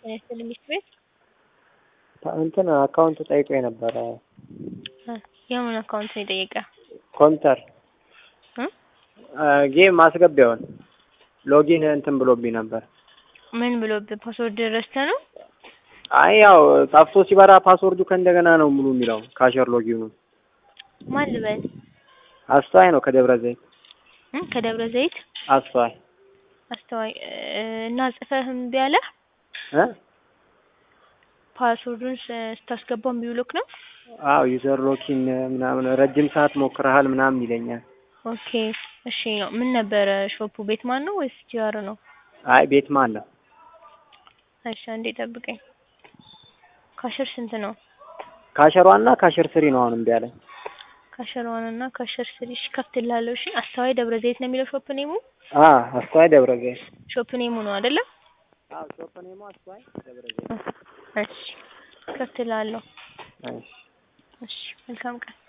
ጤና ሚስት ቤት እንትን አካውንት ጠይቆ የነበረ የምን አካውንት ነው የጠየቀ? ኮምፒውተር ጌም ማስገቢያውን ሎጊን እንትን ብሎብኝ ነበር። ምን ብሎብህ? ፓስወርድ ረስተህ ነው? አይ ያው ጠፍቶ ሲበራ ፓስወርዱ ከእንደገና ነው ሙሉ የሚለው ካሸር ሎጊኑ። ማን ልበል? አስተዋይ ነው ከደብረ ዘይት እም ከደብረ ዘይት አስተዋይ አስተዋይ እና ጽፈህ እምቢ አለህ? እ ፓስወርዱን ስታስገባው እምቢ ብሎክ ነው? አዎ ዩዘር ሎኪን ምናምን ረጅም ሰዓት ሞክረሃል ምናምን ይለኛል። ኦኬ እሺ ነው። ምን ነበረ ሾፑ? ቤት ማን ነው ወይስ ጂአር ነው? አይ ቤት ማን ነው? እሺ አንዴ ጠብቀኝ። ካሸር ስንት ነው? ካሸር ዋና ካሸር ስሪ ነው አሁን እምቢ አለኝ። ካሸር ዋን እና ካሸር ስሪ እሺ ከፍትልሃለሁ። እሺ አስተዋይ ደብረ ዘይት ነው የሚለው ሾፕ ኔሙ? አ አስተዋይ ደብረ ዘይት ሾፕ ኔሙ ነው አይደለ? አዎ ሾፕ ኔሙ አስተዋይ ደብረ ዘይት እሺ ከፍትልሃለሁ። እሺ እሺ መልካም ቀን